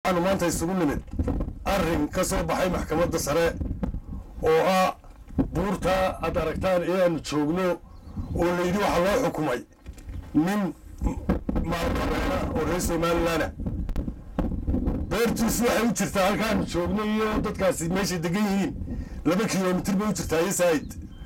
waxaanu maanta isugu nimid arrin ka soo baxay maxkamadda sare oo ah buurta aad aragtaan ee aanu joogno oo layidhi waxaa loo xukumay nin maalqabeena oo reer somalilaana beertiisu waxay u jirtaa halkaanu joogno iyo dadkaasi meeshay degan yihiin laba kilomitir bay u jirtaa iyo saa'id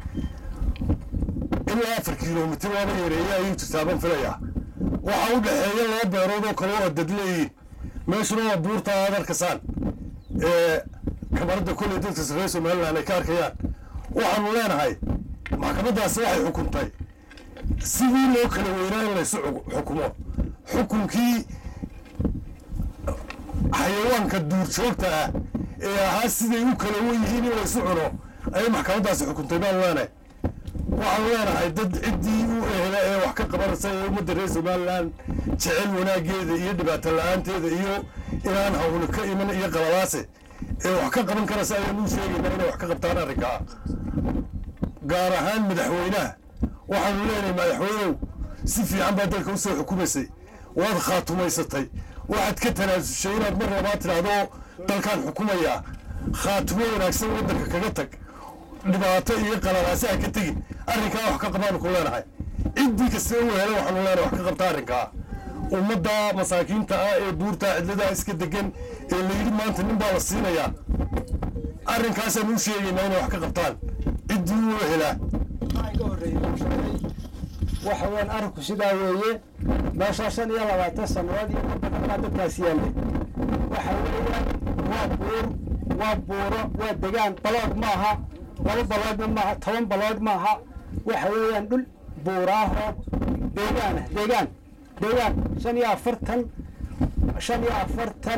ilaa afar kilomitir waaba yareeye ayay u jirtaa baan filayaa waxaa u dhexeeya laba beerood oo kale oo dad leeyihiin meeshuna waa buurta aad arkasaan ee kamarada kolley dadka reer somaliland ay ka arkayaan waxaanu leenahay maxkamaddaasi waxay xukuntay sidii loo kala weynaa in laysu xukumo xukunkii xayawaanka duurjoogta ah ee ahaa siday u kala wen yihiin in laysu cuno ayay maxkamaddaasi xukuntay baanu leenahay waxaanu leenahay dad ciddii u ehla ee wax ka qabanaysa ee ummadda reer somaliland jecel wanaaggeeda iyo dhibaato la-aanteeda iyo inaan hawli ka iman iyo qalalaase ee wax ka qaban karaysa ayaanu u sheegaynaa inay wax ka qabtaan arrinkaa gaar ahaan madaxweynaha waxaanu leenahay madaxweynow si fiican baa dalka usoo xukumaysay waad khaatumaysatay waxaad ka tanaasushay inaad mar labaad tidhaahdo dalkaan xukumayaa khaatumo wanaagsan waddanka kaga tag dhibaato iyo qalalaase ha ka tegin arrinkaa wax ka qabaanu ku leenahay ciddii kasta u hela waxaanu leenahay wax ka qabta arrinkaa ummadda masaakiinta ah ee buurta cidladaa iska degan ee layidhi maanta nin baa la siinayaa arrinkaasaanu u sheegaynaa inay wax ka qabtaan ciddii u helaa waxa weeyaan arrinku sidaa weeye meeshaa shan iyo labaatan sannadood iyo ka badan baa dadkaas yaallay waxa weeyaan waa buur waa buuro waa degaan balood maaha laba baloodna maaha toban balood maaha waxa weeyaan dhul buuraahoo deegaan ah deegaan deegaan shan iyo afartan shan iyo afartan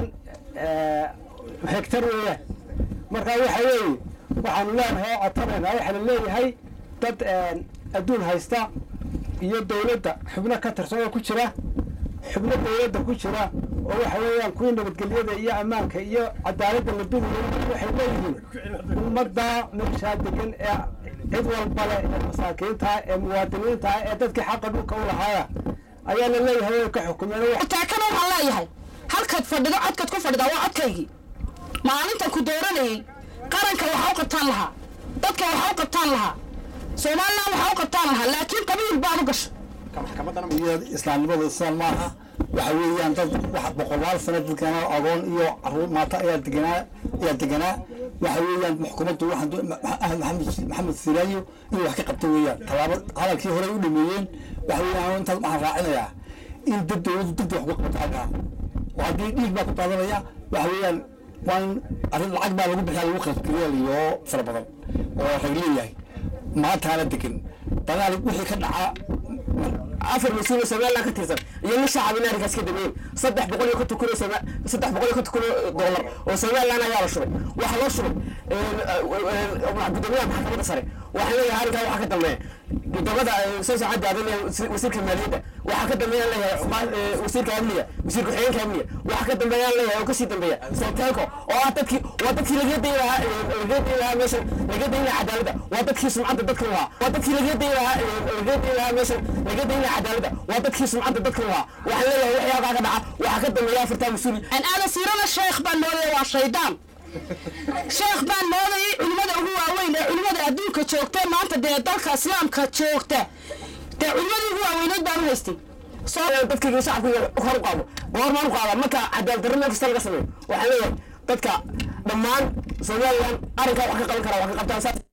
hektar weeyaan marka waxa weeye waxaanu leenahay oo codsanaynaa waxaa la leeyahay dad adduun haysta iyo dawladda xubno ka tirsan oo ku jira xubno dawladda ku jira oo waxa weeyaan kuwii nabadgelyada iyo ammaanka iyo cadaaladda la bidayo waxay leeyihiin ummadda meeshaa degan ee cid walbale ee masaakiinta ee muwaadiniinta ee dadkii xaqa dhulka u lahaaya ayaa la leeyahay way ka xukumeen taakana waxaan leeyahay halkaad fadhido codkaad ku fadhidaa waa codkaygii maalintan ku dooranayey qaranka waxaa u qabtaan lahaa dadka waxaa u qabtaan lahaa somalilan waxaa u qabtaan lahaa laakiin qabiil baad u gashay iyo islaamnimada islaan maaha waxa weeyaan dad wax boqolaal sano dadkana agoon iyo caruur maata ayaa deganaa ayaa deganaa waxa weeyaan xukuumaddu waxaan maxamed maxamed siraayo inuu wax ka qabto weeyaan tallaabo hadalkii hore u dhameeyeen waxa weeyaan intaas waxaan raacinayaa in dad dowladdu degdeg wax uga qabto halkaa oo haddii dhiig baa ku daadanaya waxa weeyaan waa in arrin lacag baa lagu bixiyaa lagu khalqileel iyo fara badan oo rag leeyahay maantaana degan dagaal wixii ka dhaca afar mas-uul oo somaliland ka tirsan iyo nin shacab in arrinkaas ka dameeyey saddex boqol iyo konton kun oo saddex boqol iyo konton kun oo dollar oo somaliland ayaa la shubay waxaa loo shubay gudoomiyaha maxkamadda sare waxaan leeyahay arrinkaa waxaa ka dambeeya guddoomada soo socodda adan wasiirka maaliyadda waxaa ka dambeeyaan leeyahay wasiirka amniga wasiir ku-xigeenka amniga waxaa ka dambeeyaan leeyahay oo kasii dambeeya sultaanko oo ah dadkii waa dadkii laga dayi lahaa laga dayi lahaa meeshan laga dayi lahaa cadaaladda waa dadkii sumcadda dadka lahaa waa dadkii laga dayi lahaa laga dayi lahaa meeshan laga dayi lahaa cadaaladda waa dadkii sumcadda dadka lahaa waxaan leeyahay wixii halkaa ka dhaca waxaa ka dambeeya afartaa mas-uul aan aadan siirada sheekh baan moodaya waa shaydaan sheekh baan moodayay culimmada ugu waaweyn ee culimmada adduunka joogta maanta dee dalka islaamka joogta dee culimmadii ugu waaweyneed baan u haystay dadkayga shacabkayga hor u qaado goormaan u qaada marka cadaalad darro meel kasta laga sameeyo waxaan leeyahay dadka dhammaan somaliland arrinkaa wax ka qaban karaa wax ka qabtaan saas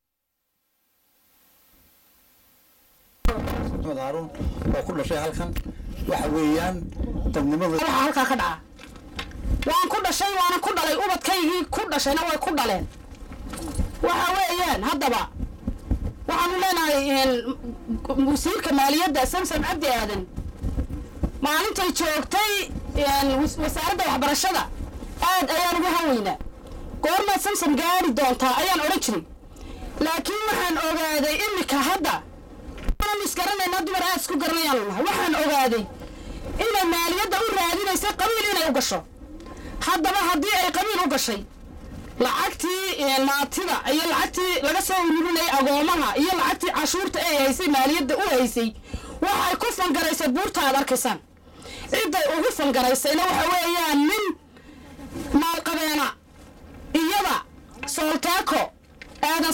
maxamed haaruun oo ku dhashay halkan waxa weeyaan dadnimada waxaa halkaa ka dhaca waan ku dhashay waana ku dhalay ubadkaygii ku dhashayna way ku dhaleen waxa weeyaan haddaba waxaanu leenahay wasiirka maaliyadda samsam cabdi aadan maalintay joogtay wasaaradda waxbarashada aad ayaan ugu hanweynaa goormaad samsam gaari doontaa ayaan odhan jiray laakiin waxaan ogaaday imika hadda isgaranaynaa dumar aad isku garanayaan lahay waxaan ogaaday inay maaliyadda u raadinaysa qabiil inay u gasho haddaba haddii ay qabiil u gashay lacagtii maatida iyo lacagtii laga soo ururinayay agoomaha iyo lacagtii cashuurta ay haysay maaliyadda u haysay waxay ku fangaraysay buurta aad arkaysaan cidday ugu fangaraysayna waxa weeyaan nin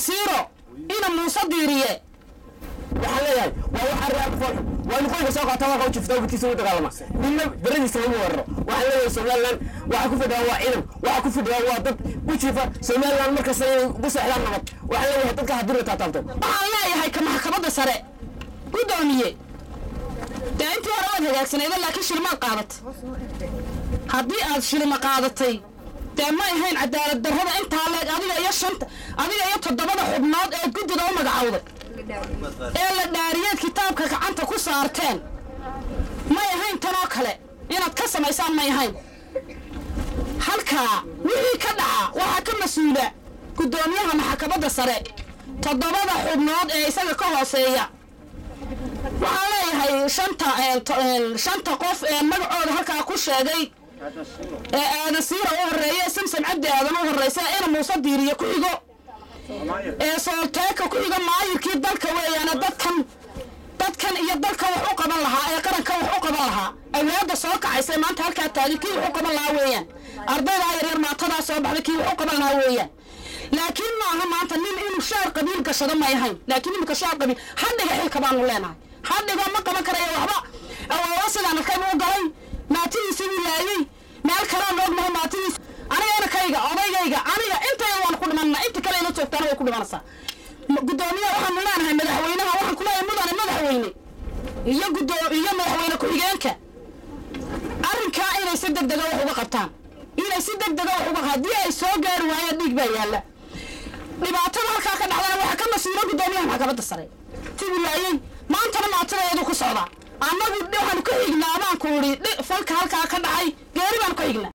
siiro ina muuse diiriye waxaan leeyahay waa wax arrin aad u fool waa in qoyga soo qaata waa jifta gudkiisa u dagaalama ninna daradiisa lama weeraro waxaan leeyahay somaliland waxa ku fidhaa waa ciidan waxa ku fidhaa waa dad u jiifa somaliland markasta inay ugu seexdaan nabad waxaan leeyahay dadka haddii la taataabto waxaan leeyahay ka maxkamadda sare gudoomiye dee intii hore waad hagaagsanayda laakiin shilmaad qaadatay haddii aad shilma qaadatay dee ma ahayn cadaalad darrada intaa leeg adiga iyo shanta adiga iyo toddobada xubnood ee guddida u magacowday ee la dhaariyeed kitaabka gacanta ku saarteen may ahayn tanoo kale inaad ka samaysaan may ahayn halkaa wixii ka dhaca waxaa ka mas-uula guddoomiyaha maxkamadda sare toddobada xubnood ee isaga ka hooseeya waxaan leeyahay shanta shanta qof ee magacooda halkaa ku sheegay ee aadan siira u horeeya samsam cabdi aadan u horeysa ina muuse diiriye ku xigo ee soolteeka ku xigo maayirkii dalka weeyaane dadkan dadkan iyo dalkan wax u qaban lahaa ee qarankan wax u qaban lahaa awlaada soo kacaysa maanta halkaa taagay kii wax u qaban lahaa weeyaan ardaydaa yaryar maatadaa soo baxday kii wax u qaban lahaa weeyaan laakiin maaha maanta nin inuu shaar qabiil gashado may ahayn laakiin iminka shaar qabiil hadhiga xilka baanu leenahay hadhiga ma qaban karayo waxba awoowa sidaan arkay buu galay maatidiisii buu laayey meel kalaan ognahay maatidiis aniga inakayga odaygayga aniga intayda waan ku dhimanna inta kale ila joogtaana way ku dhimanaysaa gudoomiyaha waxaanu leenahay madaxweynaha waxaan kuleeyahay mudane madaxweyne iyo gudo iyo madaxweyne ku-xigeenka arrinkaa inay si deg dega wax uga qabtaan inay si deg dega wax uga haddii ay soo gaari waayaan dhiig baa yaalla dhibaatada halkaa ka dhacdana waxaa ka mas-uula gudoomiyaha maxkamadda sare tibuu laayey maantana maatadeedu ku socdaa annagu waxaanu ka xignaa baan ku idhi falka halkaa ka dhacay geeri baanu ka xignaa